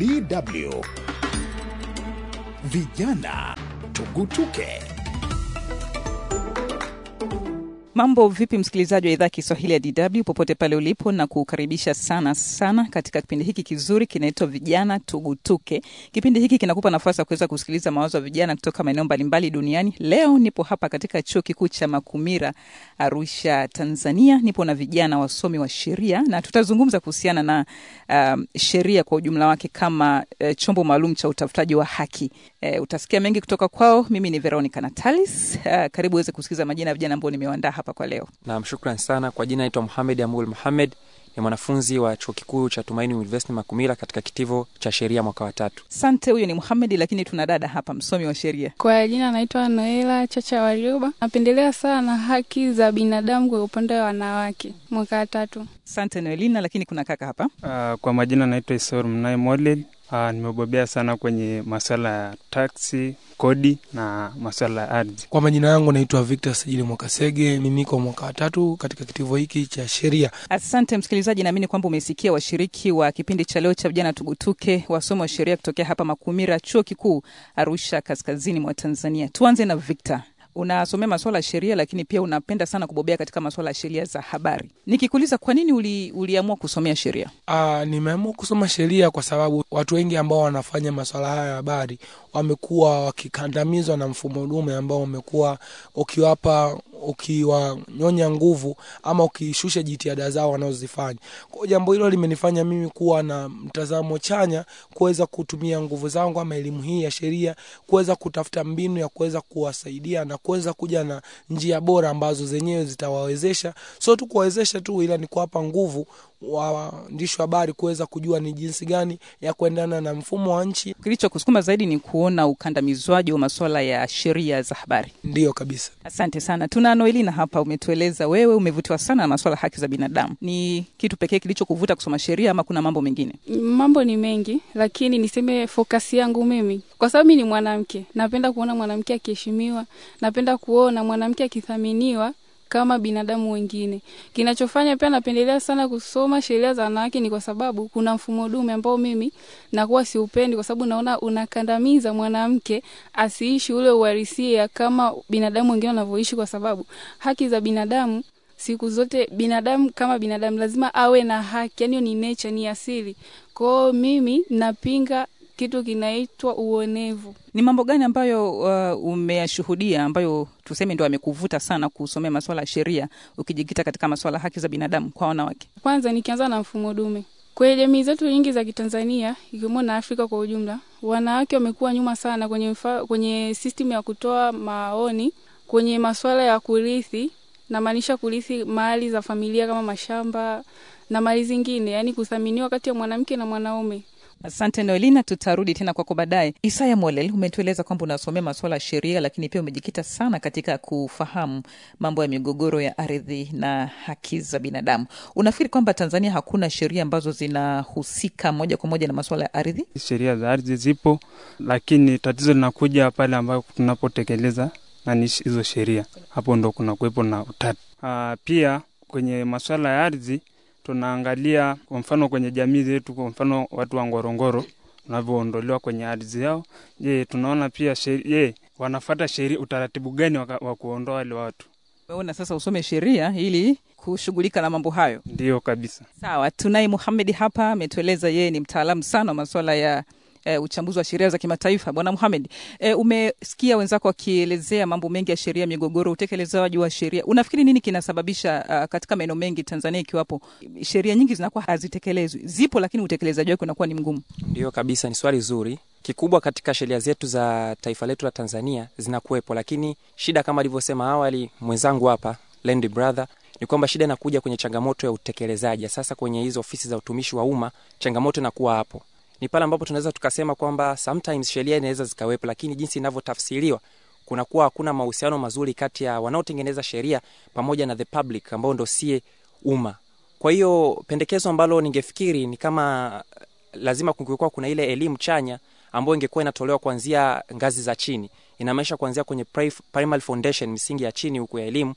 DW. Vijana tugutuke. Mambo vipi, msikilizaji wa idhaa ya Kiswahili ya DW popote pale ulipo, na kukaribisha sana sana katika kipindi hiki kizuri kinaitwa Vijana Tugutuke. Kipindi hiki kinakupa nafasi ya kuweza kusikiliza mawazo ya vijana kutoka maeneo mbalimbali duniani. Leo nipo hapa katika chuo kikuu cha Makumira, Arusha, Tanzania. Nipo na vijana wasomi wa sheria na tutazungumza kuhusiana na um, sheria kwa ujumla wake kama uh, chombo maalum cha utafutaji wa haki. Uh, utasikia mengi kutoka kwao. Mimi ni Veronica Natalis. Uh, karibu uweze kusikiliza majina ya vijana ambao nimewaandaa hapa kwa leo. Naam, shukran sana. Kwa jina naitwa Muhamed Amul Muhamed, ni mwanafunzi wa chuo kikuu cha Tumaini University Makumira katika kitivo cha sheria mwaka wa tatu. Asante. Huyo ni Muhamedi, lakini tuna dada hapa, msomi wa sheria. Kwa jina naitwa Noela Chacha Warioba. Napendelea sana haki za binadamu kwa upande wa wanawake, mwaka wa tatu. Asante Noelina, lakini kuna kaka hapa. Uh, kwa majina naitwa Isor Mnae Molel. Uh, nimebobea sana kwenye masuala ya taksi, kodi na masuala ya ardhi. Kwa majina yangu naitwa Victor Sajili Mwakasege, mimi niko mwaka wa tatu katika kitivo hiki cha sheria. Asante msikilizaji, naamini kwamba umesikia washiriki wa kipindi cha leo cha vijana tugutuke, wasomi wa sheria kutokea hapa Makumira, chuo kikuu Arusha, kaskazini mwa Tanzania. Tuanze na Victor. Unasomea masuala ya sheria lakini pia unapenda sana kubobea katika masuala ya sheria za habari. Nikikuuliza, kwa nini uli, uliamua kusomea sheria? Uh, nimeamua kusoma sheria kwa sababu watu wengi ambao wanafanya masuala haya ya habari wamekuwa wakikandamizwa na mfumo dume ambao umekuwa ukiwapa ukiwanyonya nguvu ama ukishusha jitihada zao wanazozifanya. Kwa jambo hilo limenifanya mimi kuwa na mtazamo chanya, kuweza kutumia nguvu zangu ama elimu hii ya sheria kuweza kutafuta mbinu ya kuweza kuwasaidia na kuweza kuja na njia bora ambazo zenyewe zitawawezesha, sio tu kuwawezesha tu, ila ni kuwapa nguvu waandishi wa habari kuweza kujua ni jinsi gani ya kuendana na mfumo wa nchi. Kilichokusukuma zaidi ni kuona ukandamizwaji wa masuala ya sheria za habari. Ndiyo kabisa. Asante sana. Tuna Noelina hapa, umetueleza wewe umevutiwa sana na masuala ya haki za binadamu. Ni kitu pekee kilichokuvuta kusoma sheria ama kuna mambo mengine? Mambo ni mengi, lakini niseme fokasi yangu mimi, kwa sababu mi ni mwanamke, napenda kuona mwanamke akiheshimiwa, napenda kuona mwanamke akithaminiwa kama binadamu wengine. Kinachofanya pia napendelea sana kusoma sheria za wanawake ni kwa sababu kuna mfumo dume ambao mimi nakuwa siupendi, kwa sababu naona unakandamiza mwanamke asiishi ule uhalisia kama binadamu wengine wanavyoishi, kwa sababu haki za binadamu siku zote, binadamu kama binadamu lazima awe na haki, yani ni nature, ni asili. Kwao mimi napinga kitu kinaitwa uonevu. Ni mambo gani ambayo uh, umeyashuhudia ambayo tuseme ndo amekuvuta sana kusomea masuala ya sheria ukijikita katika masuala ya haki za binadamu kwa wanawake? Kwanza nikianza na mfumo dume kwenye jamii zetu nyingi za Kitanzania ikiwemo na Afrika kwa ujumla, wanawake wamekuwa nyuma sana kwenye mfa, kwenye system ya kutoa maoni kwenye masuala ya kurithi, namaanisha kurithi mali za familia kama mashamba na mali zingine, yani kuthaminiwa kati ya mwanamke na mwanaume. Asante Noelina, tutarudi tena kwako baadaye. Isaya Molel, umetueleza kwamba unasomea masuala ya sheria, lakini pia umejikita sana katika kufahamu mambo ya migogoro ya ardhi na haki za binadamu. Unafikiri kwamba Tanzania hakuna sheria ambazo zinahusika moja kwa moja na masuala ya ardhi? Sheria za ardhi zipo, lakini tatizo linakuja pale ambapo tunapotekeleza nani hizo sheria, hapo ndo kuna kuwepo na utata. Uh, pia kwenye masuala ya ardhi tunaangalia kwa mfano kwenye jamii zetu, kwa mfano watu wa Ngorongoro wanavyoondolewa kwenye ardhi yao. Je, tunaona pia je, wanafata sheria, utaratibu gani wa kuondoa wale watu? Umeona sasa, usome sheria ili kushughulika na mambo hayo. Ndiyo kabisa. Sawa, tunaye Muhamedi hapa, ametueleza yeye ni mtaalamu sana wa masuala ya E, uchambuzi wa sheria za kimataifa. Bwana Muhamed, e, umesikia wenzako wakielezea mambo mengi ya sheria, migogoro, utekelezaji wa sheria. Unafikiri nini kinasababisha uh, katika maeneo mengi Tanzania ikiwapo sheria nyingi zinakuwa hazitekelezwi? Zipo, lakini utekelezaji wake unakuwa ni mgumu. Ndiyo kabisa, ni swali zuri. Kikubwa katika sheria zetu za taifa letu la Tanzania zinakuwepo, lakini shida kama alivyosema awali mwenzangu hapa Lendi brother ni kwamba shida inakuja kwenye changamoto ya utekelezaji. Sasa kwenye hizo ofisi za utumishi wa umma changamoto inakuwa hapo ni pale ambapo tunaweza tukasema kwamba sometimes sheria inaweza zikawepo, lakini jinsi inavyotafsiriwa kunakuwa hakuna mahusiano mazuri kati ya wanaotengeneza sheria pamoja na the public ambao ndo sie umma. Kwa hiyo pendekezo ambalo ningefikiri ni kama lazima kungekuwa kuna ile elimu chanya ambayo ingekuwa inatolewa kuanzia ngazi za chini, inamaanisha kuanzia kwenye primary foundation, misingi ya chini huku ya elimu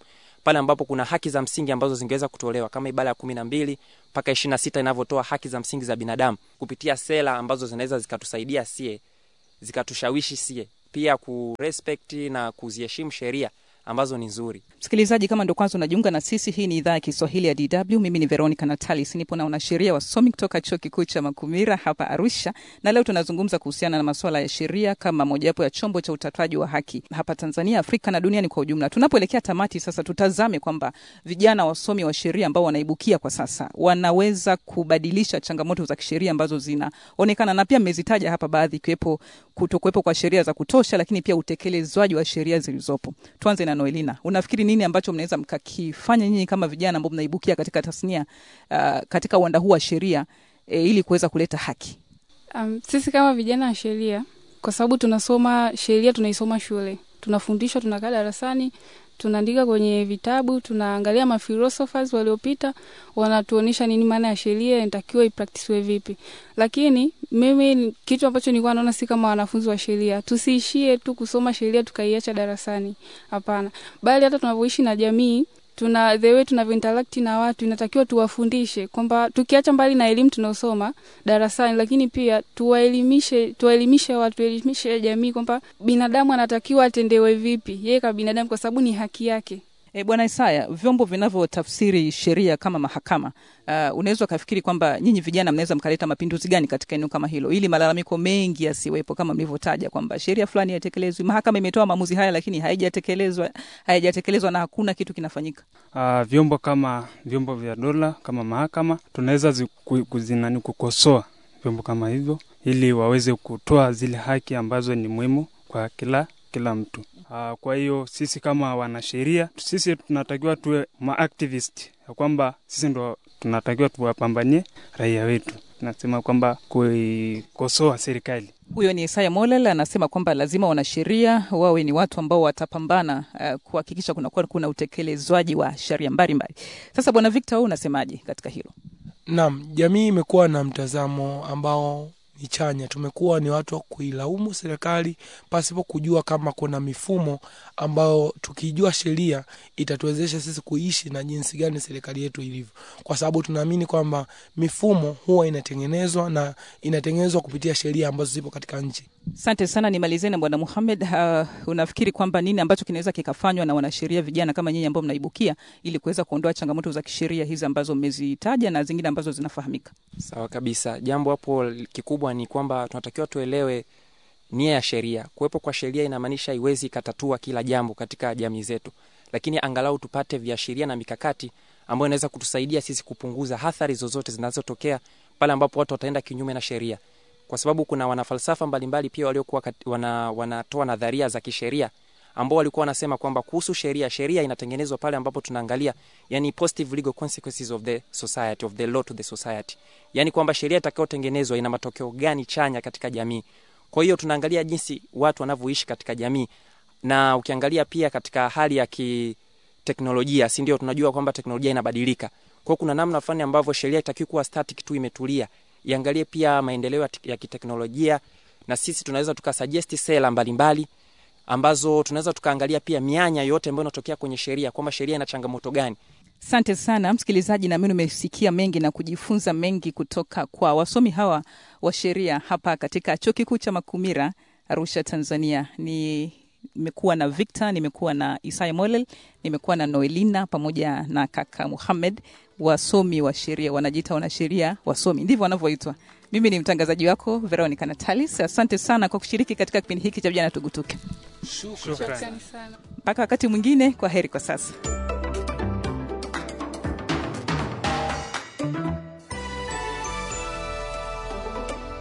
pale ambapo kuna haki za msingi ambazo zingeweza kutolewa kama ibara ya kumi na mbili mpaka ishirini na sita inavyotoa haki za msingi za binadamu kupitia sera ambazo zinaweza zikatusaidia sie zikatushawishi sie pia kurespect na kuziheshimu sheria ambazo ni nzuri. Msikilizaji, kama ndo kwanza unajiunga na sisi, hii ni idhaa ya Kiswahili ya DW. Mimi ni Veronica Natalis, nipo na wanasheria wasomi kutoka chuo kikuu cha Makumira hapa Arusha, na leo tunazungumza kuhusiana na masuala ya sheria kama mojawapo ya chombo cha utatuaji wa haki hapa Tanzania, Afrika na duniani kwa ujumla. Tunapoelekea tamati sasa, tutazame kwamba vijana wasomi wa sheria ambao wanaibukia kwa sasa wanaweza kubadilisha changamoto za kisheria ambazo zinaonekana, na pia mmezitaja hapa baadhi, ikiwepo kutokuwepo kwa sheria za kutosha, lakini pia utekelezwaji wa sheria zilizopo. Tuanze na Noelina, unafikiri nini ambacho mnaweza mkakifanya nyinyi kama vijana ambao mnaibukia katika tasnia uh, katika uwanda huu wa sheria e, ili kuweza kuleta haki? Um, sisi kama vijana wa sheria, kwa sababu tunasoma sheria, tunaisoma shule, tunafundishwa, tunakaa darasani, tunaandika kwenye vitabu, tunaangalia mafilosofers waliopita, wanatuonyesha nini maana ya sheria, inatakiwa ipraktisiwe vipi. Lakini mimi kitu ambacho nilikuwa naona si kama wanafunzi wa sheria, tusiishie tu kusoma sheria tukaiacha darasani. Hapana, bali hata tunavyoishi na jamii tuna the way tunavyo interact na watu inatakiwa tuwafundishe kwamba tukiacha mbali na elimu tunaosoma darasani, lakini pia tuwaelimishe, tuwaelimishe watu, tuelimishe jamii kwamba binadamu anatakiwa atendewe vipi yeye kama binadamu, kwa sababu ni haki yake. E, Bwana Isaya, vyombo vinavyotafsiri sheria kama mahakama, uh, unaweza ukafikiri kwamba nyinyi vijana mnaweza mkaleta mapinduzi gani katika eneo kama hilo, ili malalamiko mengi yasiwepo, kama mlivyotaja kwamba sheria fulani haitekelezwi, mahakama imetoa maamuzi haya, lakini haijatekelezwa, haijatekelezwa na hakuna kitu kinafanyika. Uh, vyombo kama vyombo vya dola kama mahakama tunaweza ziku- kuzinani kukosoa vyombo kama hivyo ili waweze kutoa zile haki ambazo ni muhimu kwa kila kila mtu. Uh, kwa hiyo sisi kama wanasheria sisi tunatakiwa tuwe maactivist ya kwamba sisi ndo tunatakiwa tuwapambanie raia wetu. Tunasema kwamba kuikosoa serikali Huyo ni Isaya Molel anasema kwamba lazima wanasheria wawe ni watu ambao watapambana uh, kuhakikisha kunakuwa kuna utekelezwaji wa sheria mbalimbali. Sasa Bwana Victor, wewe unasemaje katika hilo? Naam, jamii imekuwa na mtazamo ambao ni chanya. Tumekuwa ni watu wa kuilaumu serikali pasipo kujua kama kuna mifumo ambayo tukijua sheria itatuwezesha sisi kuishi na jinsi gani serikali yetu ilivyo, kwa sababu tunaamini kwamba mifumo huwa inatengenezwa na inatengenezwa kupitia sheria ambazo zipo katika nchi. Asante sana, nimalizie na Bwana Muhamed. Uh, unafikiri kwamba nini ambacho kinaweza kikafanywa na wanasheria vijana kama nyinyi ambao mnaibukia ili kuweza kuondoa changamoto za kisheria hizi ambazo mmezitaja na zingine ambazo zinafahamika? Sawa kabisa. Jambo hapo kikubwa ni kwamba tunatakiwa tuelewe nia ya sheria. Kuwepo kwa sheria inamaanisha haiwezi ikatatua kila jambo katika jamii zetu, lakini angalau tupate viashiria na mikakati ambayo inaweza kutusaidia sisi kupunguza athari zozote zinazotokea pale ambapo watu wataenda kinyume na sheria, kwa sababu kuna wanafalsafa mbalimbali pia waliokuwa kat- wana, wanatoa nadharia za kisheria ambao walikuwa wanasema kwamba kuhusu sheria, sheria inatengenezwa pale ambapo tunaangalia yani positive legal consequences of the society, of the law to the society, yani kwamba sheria itakayotengenezwa ina matokeo gani chanya katika jamii. Kwa hiyo tunaangalia jinsi watu wanavyoishi katika jamii, na ukiangalia pia katika hali ya kiteknolojia, si ndio? Tunajua kwamba teknolojia inabadilika, kwa hiyo kuna namna fulani ambavyo sheria itakiwa kuwa static tu, imetulia, iangalie pia maendeleo ya te- ya kiteknolojia, na sisi tunaweza tukasuggest sera mbalimbali ambazo tunaweza tukaangalia pia mianya yote ambayo inatokea kwenye sheria kwamba sheria ina changamoto gani. Asante sana msikilizaji, nami nimesikia mengi na kujifunza mengi kutoka kwa wasomi hawa wa sheria hapa katika chuo kikuu cha Makumira, Arusha, Tanzania. Ni nimekuwa na Victor, nimekuwa na Isaya Molel, nimekuwa na Noelina pamoja na kaka Muhamed, wasomi wa sheria, wanajiita wanasheria wasomi, ndivyo wanavyoitwa. Mimi ni mtangazaji wako Veronica Natalis. Asante sana kwa kushiriki katika kipindi hiki cha Vijana Tugutuke. Shukrani sana. Mpaka wakati mwingine, kwa heri kwa sasa.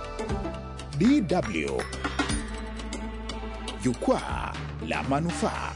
DW. Jukwaa la manufaa.